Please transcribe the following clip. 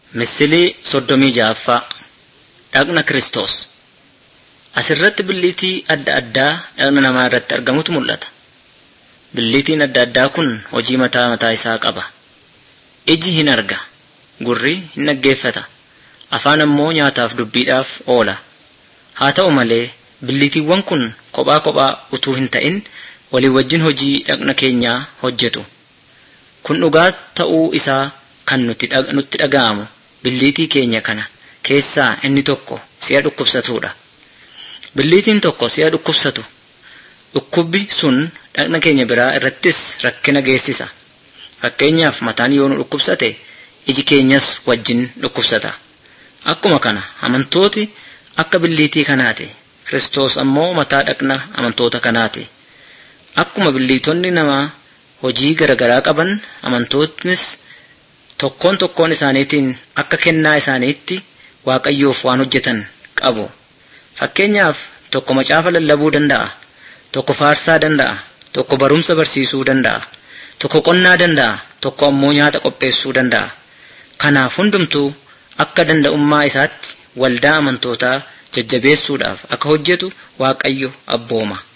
Misilii soddomii ja'affaa Dhaqna Kiristoos Asirratti billiitii adda addaa dhaqna namaa irratti argamutu mul'ata. Billiitiin adda addaa kun hojii mataa mataa isaa qaba. Iji hin arga, gurri hin dhaggeeffata, afaan ammoo nyaataaf dubbiidhaaf oola. Haa ta'u malee billiitiiwwan kun kophaa kophaa utuu hin ta'in walii wajjin hojii dhaqna keenyaa hojjetu. Kun dhugaa ta'uu isaa kan nutti dhaga'amu billiitii keenya kana keessaa inni tokko si'a dhukkubsatudha. Billiitiin tokko si'a dhukkubsatu dhukkubbi sun dhaqna keenya biraa irrattis rakkina geessisa. Fakkeenyaaf mataan yoo nu dhukkubsate iji keenyas wajjin dhukkubsata. Akkuma kana amantooti akka billiitii kanaati. Kiristoos ammoo mataa dhaqna amantoota kanaati. Akkuma billiitonni namaa hojii garaagaraa qaban amantootnis tokkoon tokkoon isaaniitiin akka kennaa isaaniitti waaqayyoof waan hojjetan qabu. Fakkeenyaaf tokko macaafa lallabuu danda'a, tokko faarsaa danda'a, tokko barumsa barsiisuu danda'a, tokko qonnaa danda'a, tokko ammoo nyaata qopheessuu danda'a. Kanaaf hundumtuu akka danda'ummaa isaatti waldaa amantootaa jajjabeessuudhaaf akka hojjetu waaqayyo abbooma.